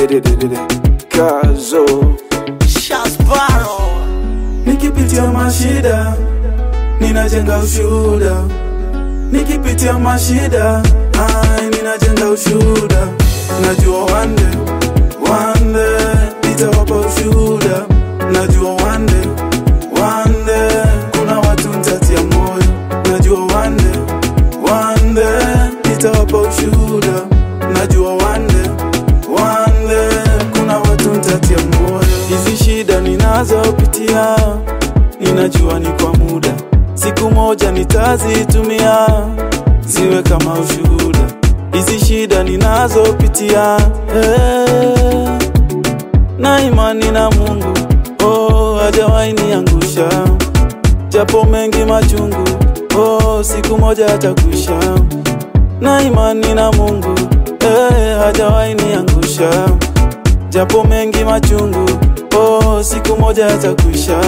dedededede kazo Shasbaro Nikipitia mashida ninajenga ushuhuda, nikipitia mashida ai, ninajenga ushuhuda. Najua one day, one day nitawapa ushuhuda. Najua one day, one day kuna watu nitatia moyo. Najua one day, one day nitawapa ushuhuda. Najua one day, one day kuna watu nitatia moyo. Hizi shida ninazopitia ninajua ni kwa muda, siku moja nitazitumia ziwe kama ushuhuda. Hizi shida ninazopitia eh, na imani na Mungu oh, hajawahi niangusha, japo mengi machungu oh, siku moja atakwisha. Na imani na Mungu eh, hajawahi niangusha, japo mengi machungu oh, siku moja atakwisha.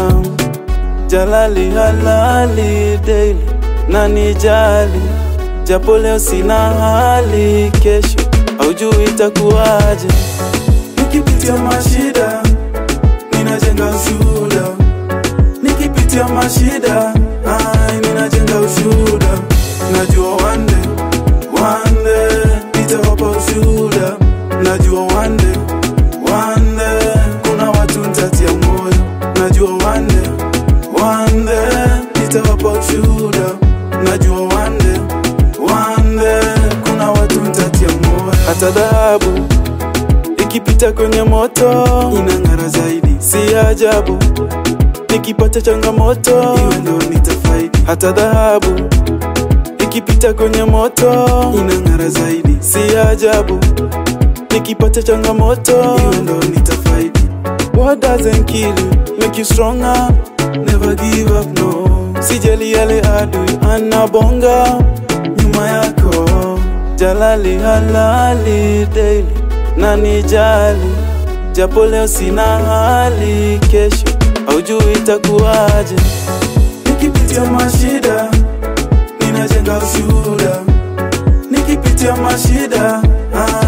Jalali halali daily na nijali, japo leo sina hali, kesho haujui itakuwaje. Nikipitia mashida ninajenga ushuhuda, nikipitia mashida ai, ninajenga ushuhuda. Najua one day, one day nitawapa ushuhuda. Najua one day, one day kuna watu nitatia moyo. Najua one day, one day nitawapa ushuhuda. Najua one day, one day kuna watu nitatia moyo. Hata dhahabu ikipita kwenye moto inang'ara zaidi, si ajabu nikipata changamoto iwe ndo nitafaidi. Hata dhahabu ikipita kwenye moto inang'ara zaidi, si ajabu nikipata changamoto iwe ndo nitafaidi. What doesn't kill you make you stronger, never give up no. Sijali yale adui anabonga nyuma yako, jalali halali daily na nijali, japo leo sina hali, kesho haujui itakuwaje. Nikipitia mashida ninajenga ushuhuda, nikipitia mashida ah,